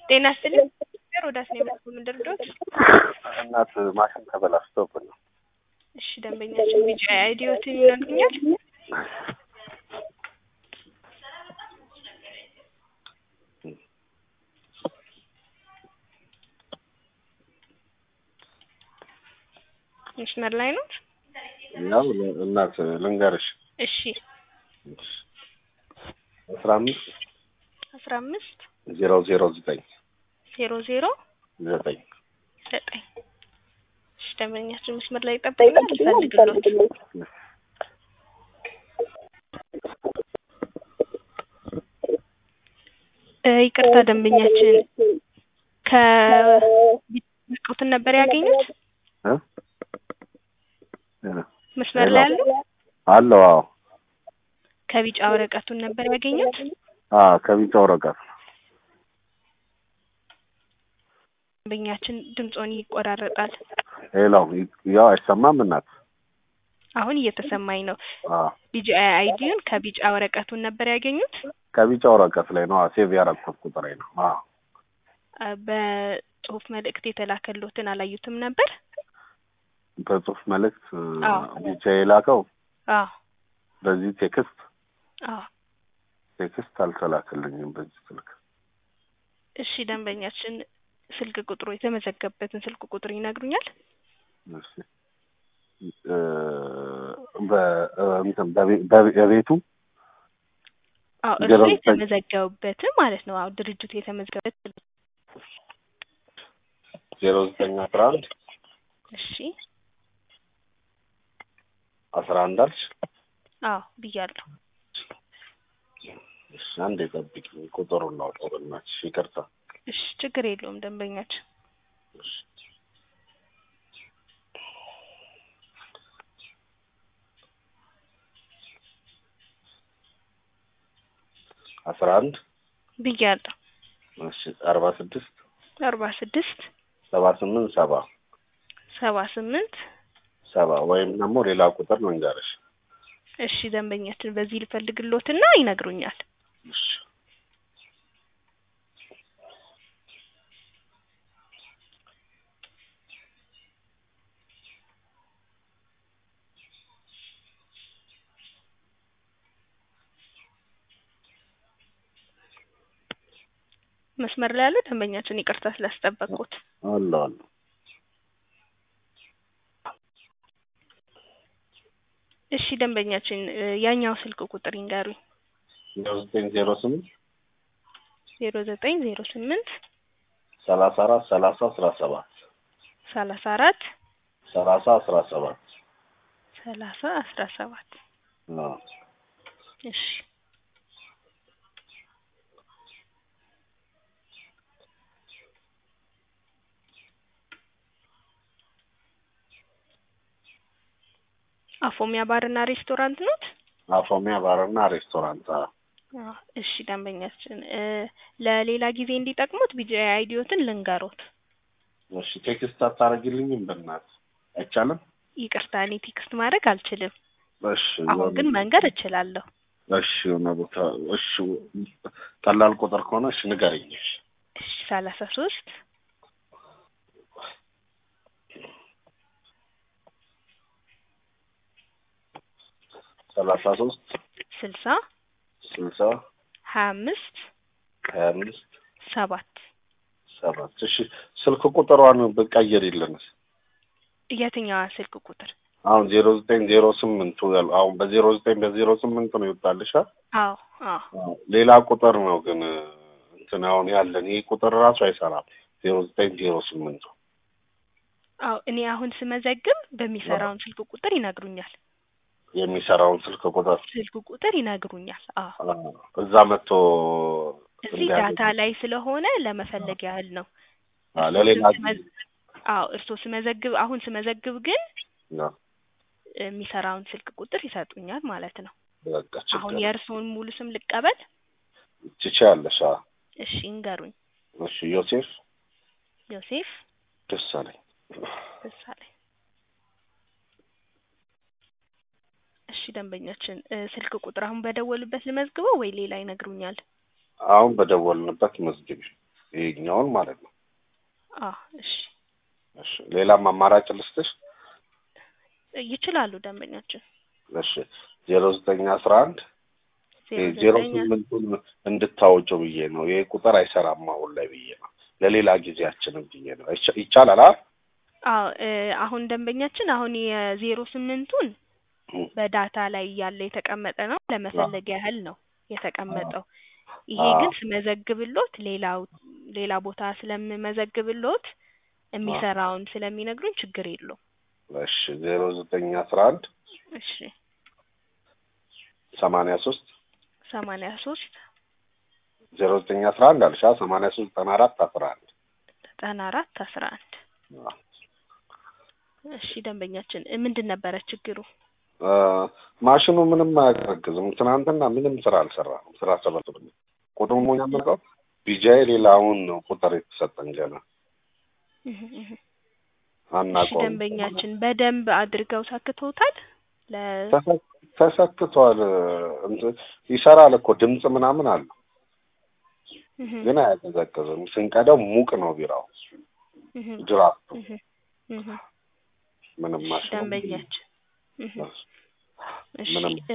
ጤና ይስጥልኝ። ሮዳስ ነው የመጣው ምንድን ልርዳዎት? እናት ማሽን ተበላሽቶብን ነው። እሺ ደንበኛችን ቢጫ አይዲዮትን ይነግሩኛል? መስመር ላይ ነው? ያው እናት ልንገርሽ እሺ አስራ አምስት አስራ አምስት ዜሮ ዜሮ ዘጠኝ ዜሮ ዜሮ ዘጠኝ ዘጠኝ እሺ ደንበኛችን መስመር ላይ ይጠብቁኛል ልፈልግሎት እ ይቅርታ ደንበኛችን ከቢጠቁትን ነበር ያገኙት እ መስመር ላይ ያሉ አለው አዎ ከቢጫ ወረቀቱን ነበር ያገኙት አ ከቢጫ ወረቀት ደንበኛችን ድምጾን ይቆራረጣል ሌላው ያው አይሰማም እናት አሁን እየተሰማኝ ነው አ ቢጫ አይዲውን ከቢጫ ወረቀቱን ነበር ያገኙት ከቢጫ ወረቀት ላይ ነው ሴቭ ያረኩት ቁጥሬ ነው አ አ በጽሁፍ መልእክት የተላከሎትን አላዩትም ነበር በጽሁፍ መልእክት አዎ። ብቻ የላከው አዎ በዚህ ቴክስት አዎ ቴክስት አልተላከልኝም በዚህ ስልክ እሺ ደንበኛችን ስልክ ቁጥሩ የተመዘገበበትን ስልክ ቁጥር ይነግሩኛል እሺ እ በ እንትን በቤ- በቤ- በቤቱ አዎ ዜሮ እርሱ ዘጠኝ የተመዘገቡበትን ማለት ነው አዎ ድርጅቱ የተመዘገበበት ዜሮ ዘጠኝ አስራ አንድ እሺ አስራ አንድ አልሽ አዎ ብያለሁ እሺ አንዴ ጠብቂኝ ቁጥሩን ላውጣው በእናትሽ ይቅርታ እሺ ችግር የለውም ደንበኛችን እሺ አስራ አንድ ብያለሁ እሺ አርባ ስድስት አርባ ስድስት ሰባ ስምንት ሰባ ሰባ ስምንት ሰባ ወይም ደግሞ ሌላ ቁጥር መንገርሽ እሺ ደንበኛችን በዚህ ልፈልግሎትና ይነግሩኛል እሺ መስመር ላይ ያለው ደንበኛችን ይቅርታ ስላስጠበቅኩት አለ አለ እሺ ደንበኛችን እ ያኛው ስልክ ቁጥር ይንገሩኝ ዜሮ ዘጠኝ ዜሮ ስምንት ዜሮ ዘጠኝ ዜሮ ስምንት ሰላሳ አራት ሰላሳ አስራ ሰባት ሰላሳ አራት ሰላሳ አስራ ሰባት ሰላሳ አስራ ሰባት አዎ እሺ አፎሚያ ባርና ሬስቶራንት ኖት? አፎሚያ ባርና ሬስቶራንት አዎ አዎ እሺ ደንበኛችን እ ለሌላ ጊዜ እንዲጠቅሙት ቢጂ አይዲዮትን ልንገሮት እሺ ቴክስት አታረጊልኝም በእናትህ አይቻልም ይቅርታ እኔ ቴክስት ማድረግ አልችልም እሺ አሁን ግን መንገር እችላለሁ እሺ የሆነ ቦታ እሺ ቀላል ቁጥር ከሆነ እሺ ንገረኝ እሺ እሺ ሰላሳ ሶስት ሰላሳ ሶስት ስልሳ ስልሳ ሀያ አምስት ሀያ አምስት ሰባት ሰባት እሺ ስልክ ቁጥሯን ብቀይርልንስ የትኛዋ ስልክ ቁጥር አሁን ዜሮ ዘጠኝ ዜሮ ስምንቱ ያል- አሁን በዜሮ ዘጠኝ በዜሮ ስምንት ነው ይወጣልሻ አዎ አዎ ሌላ ቁጥር ነው ግን እንትን አሁን ያለን ይህ ቁጥር ራሱ አይሰራም ዜሮ ዘጠኝ ዜሮ ስምንቱ አዎ እኔ አሁን ስመዘግብ በሚሰራውን ስልክ ቁጥር ይነግሩኛል የሚሰራውን ስልክ ቁጥር ስልክ ቁጥር ይነግሩኛል አዎ አዎ፣ እዛ መጥቶ እዚህ እንዲያገኝ። ዳታ ላይ ስለሆነ ለመፈለግ ያህል ነው አዎ፣ ለሌላ እርስዎ ስመዝ- አዎ እርስዎ ስመዘግብ አሁን ስመዘግብ ግን አዎ፣ የሚሰራውን ስልክ ቁጥር ይሰጡኛል ማለት ነው በቃ አሁን ችግር የእርስዎን ሙሉ ስም ልቀበል ትችያለሽ። አዎ። እሺ እንገሩኝ እሺ ዮሴፍ ዮሴፍ ደሳለኝ ደሳለኝ እሺ ደንበኛችን እ ስልክ ቁጥር አሁን በደወሉበት ልመዝግበው ወይ ሌላ ይነግሩኛል አሁን በደወልንበት መዝግቢ። ይሄኛውን ማለት ነው። አዎ እሺ እሺ ሌላም አማራጭ ልስጥሽ? ይችላሉ ደንበኛችን እሺ ዜሮ ዘጠኝ አስራ አንድ ዜሮ ዜሮ ዘጠኝ ስምንቱን እንድታወጪው ብዬ ነው። ይሄ ቁጥር አይሰራም አሁን ላይ ብዬ ነው። ለሌላ ጊዜያችንም ብዬ ነው። ይቻ- ይቻላል አይደል? አዎ እ አሁን ደንበኛችን አሁን የዜሮ ስምንቱን እም። በዳታ ላይ ያለ የተቀመጠ ነው ለመፈለግ ያህል ነው የተቀመጠው። ይሄ አዎ። ግን ስመዘግብሎት ሌላው ሌላ ቦታ ስለምመዘግብሎት የሚሰራውን ስለሚነግሩኝ ችግር የለውም። እሺ ዜሮ ዘጠኝ አስራ አንድ እሺ ሰማንያ ሶስት ሰማንያ ሶስት ዜሮ ዘጠኝ አስራ አንድ አልሻ ሰማንያ ሶስት ዘጠና አራት አስራ አንድ ዘጠና አራት አስራ አንድ እሺ ደንበኛችን እ ምንድን ነበረ ችግሩ? እ ማሽኑ ምንም አያቀዘቅዝም። ትናንትና ምንም ስራ አልሰራም። ስራ ሰበቱ ቁጥሩ ሞኛ መልቀው ቢጃይ ሌላውን ነው ቁጥር የተሰጠን ገና እህ እህ እሺ አናውቀውም። ደንበኛችን በደንብ አድርገው ሰክተውታል? ለ ተሰ- ተሰክቷል። እንትን ይሰራል እኮ ድምፅ ምናምን አለው እህ ግን አያቀዘቅዝም። ስንቀዳው ሙቅ ነው ቢራው እህ ድራፍቱ እህ እህ ምንም እሺ ማሽኑ ደንበኛችን እህ እሺ ምንም እ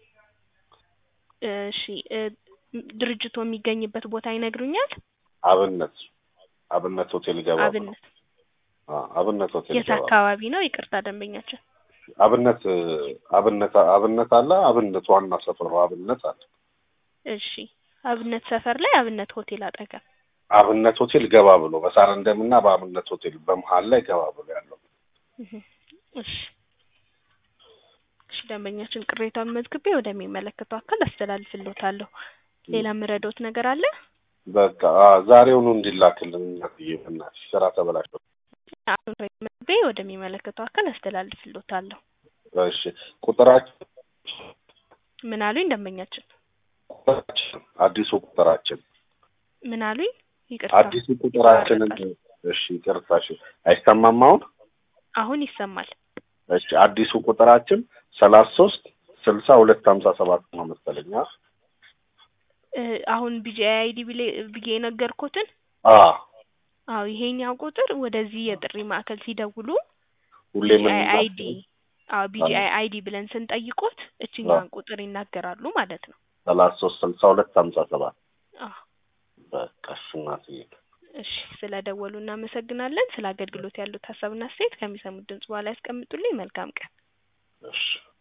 እሺ እ ድርጅቱ የሚገኝበት ቦታ ይነግሩኛል? አብነት አብነት ሆቴል ገባ ብሎ አብነት አ አብነት ሆቴል የት ገባ አካባቢ ነው? ይቅርታ ደንበኛችን። አብነት አብነት አብነት አለ አብነት ዋና ሰፈሩ አብነት አለ እሺ አብነት ሰፈር ላይ አብነት ሆቴል አጠገብ አብነት ሆቴል ገባ ብሎ በሳር እንደምና በአብነት ሆቴል በመሀል ላይ ገባ ብሎ ያለው እህ እሺ እሺ ደንበኛችን ቅሬታውን መዝግቤ ወደሚመለከተው አካል አስተላልፍልዎታለሁ። ሌላ የምረዳዎት ነገር አለ? በቃ አ ዛሬውኑ እንዲላክልን እናትዬ በእናትሽ ስራ ተበላሽቶ አሁን መዝግቤ ወደሚመለከተው አካል አስተላልፍልዎታለሁ። እሺ ቁጥራችን ምን አሉኝ ደንበኛችን? ቁጥራችን አዲሱ ቁጥራችን ምን አሉኝ? ይቅርታ አዲሱ ቁጥራችንን ይቆራረጣል። እሺ ይቅርታ እሺ አይሰማም አሁን አሁን ይሰማል። እሺ አዲሱ ቁጥራችን ሰላሳ ሶስት ስልሳ ሁለት ሀምሳ ሰባት ነው መሰለኝ አ እ አሁን ቢጂአይ አይዲ ብዬ የነገርኩትን አ አዎ ይሄኛው ቁጥር ወደዚህ የጥሪ ማዕከል ሲደውሉ ሁሌ ምን ቢጂአይ አይዲ አዎ ቢጂአይ አይዲ ብለን ስንጠይቆት እችኛዋን ቁጥር ይናገራሉ ማለት ነው። ሰላሳ ሶስት ስልሳ ሁለት ሀምሳ ሰባት አዎ በቃ እሺ እናትዬ እሺ ስለ ደወሉ እናመሰግናለን። ስለ አገልግሎት ያሉት ሀሳብና አስተያየት ከሚሰሙት ድምጽ በኋላ ያስቀምጡልኝ። መልካም ቀን። እሺ